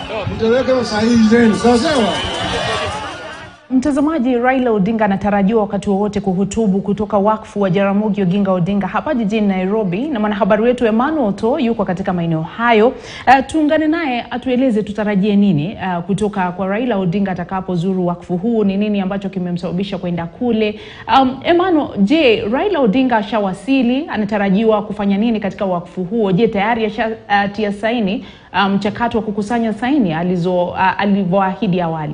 mtaweka usahihi zenu, sawa sawa. Mtazamaji, Raila Odinga anatarajiwa wakati wowote kuhutubu kutoka wakfu wa Jaramogi Oginga Odinga hapa jijini Nairobi, na mwanahabari wetu Emmanuel To yuko katika maeneo hayo. Uh, tuungane naye atueleze tutarajie nini uh, kutoka kwa Raila Odinga atakapozuru wakfu huu. Ni nini ambacho kimemsababisha kwenda kule? Um, Emmanuel, je, Raila Odinga ashawasili? Anatarajiwa kufanya nini katika wakfu huo? Je, tayari ashatia uh, saini mchakato um, wa kukusanya saini alizo uh, alivyoahidi awali?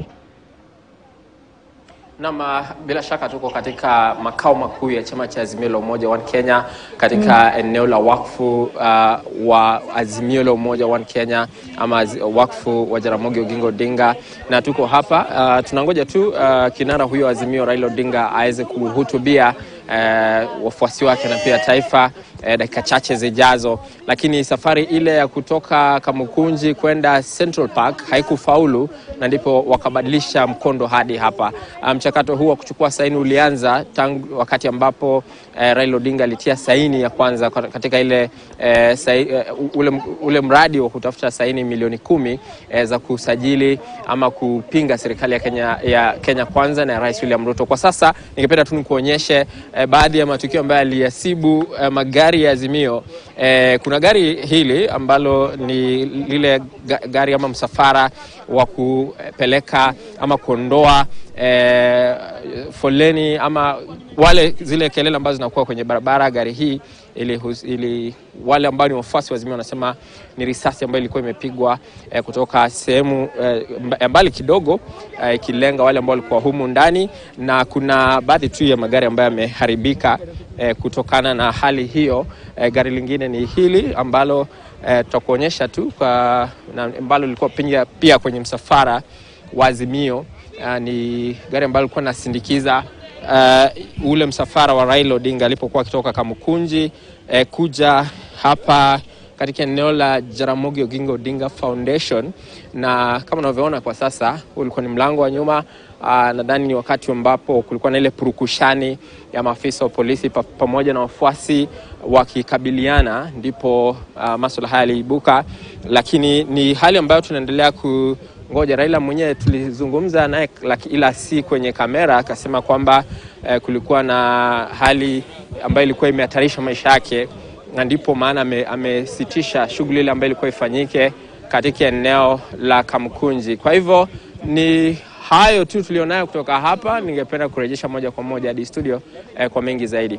Naam, bila shaka tuko katika makao makuu ya chama cha Azimio la Umoja One Kenya katika mm. eneo la wakfu uh, wa Azimio la Umoja One Kenya ama wakfu wa Jaramogi Oginga Odinga, na tuko hapa uh, tunangoja tu uh, kinara huyo Azimio Raila Odinga aweze kuhutubia uh, wafuasi wake na pia taifa eh, dakika chache zijazo, lakini safari ile ya kutoka Kamukunji kwenda Central Park haikufaulu na ndipo wakabadilisha mkondo hadi hapa. Mchakato um, huu wa kuchukua saini ulianza tangu wakati ambapo eh, Raila Odinga alitia saini ya kwanza katika ile, eh, sai, eh, ule, ule mradi wa kutafuta saini milioni kumi eh, za kusajili ama kupinga serikali ya Kenya, ya Kenya kwanza na Rais William Ruto. Kwa sasa ningependa tu nikuonyeshe eh, baadhi ya matukio ambayo aliyasibu eh, magari ya Azimio. Eh, kuna gari hili ambalo ni lile gari ama msafara wa kupeleka ama kuondoa eh, foleni ama wale zile kelele ambazo zinakuwa kwenye barabara. Gari hii ili, ili wale ambao ni wafuasi wa Azimio wanasema ni risasi ambayo ilikuwa imepigwa eh, kutoka sehemu eh, mbali kidogo ikilenga eh, wale ambao walikuwa humu ndani, na kuna baadhi tu ya magari ambayo yameharibika eh, kutokana na hali hiyo. Eh, gari lingine ni hili ambalo eh, tutakuonyesha tu kwa ambalo lilikuwa pia, pia kwenye msafara wa Azimio. Uh, ni gari ambalo lilikuwa nasindikiza uh, ule msafara wa Raila Odinga alipokuwa akitoka Kamukunji eh, kuja hapa katika eneo la Jaramogi Oginga Odinga Foundation, na kama unavyoona kwa sasa, huu ulikuwa ni mlango wa nyuma. Uh, nadhani ni wakati ambapo kulikuwa na ile purukushani ya maafisa wa polisi pa, pamoja na wafuasi wakikabiliana, ndipo uh, masuala haya yaliibuka, lakini ni hali ambayo tunaendelea ku ngoja Raila mwenyewe tulizungumza naye, ila si kwenye kamera. Akasema kwamba eh, kulikuwa na hali ambayo ilikuwa imehatarisha maisha yake, na ndipo maana amesitisha shughuli ile ambayo ilikuwa ifanyike katika eneo la Kamkunji. Kwa hivyo ni hayo tu tulionayo kutoka hapa. Ningependa kurejesha moja kwa moja hadi studio eh, kwa mengi zaidi.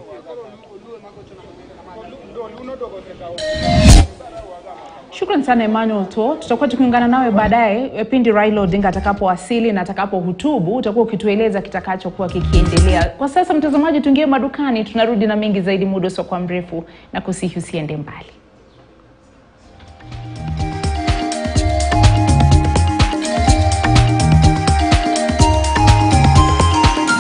Shukran sana Emmanuel To, tutakuwa tukiungana nawe baadaye pindi Raila Odinga atakapowasili na atakapohutubu, utakuwa ukitueleza kitakachokuwa kikiendelea. Kwa sasa, mtazamaji, tuingie madukani, tunarudi na mengi zaidi muda usiokuwa mrefu, na kusihi usiende mbali.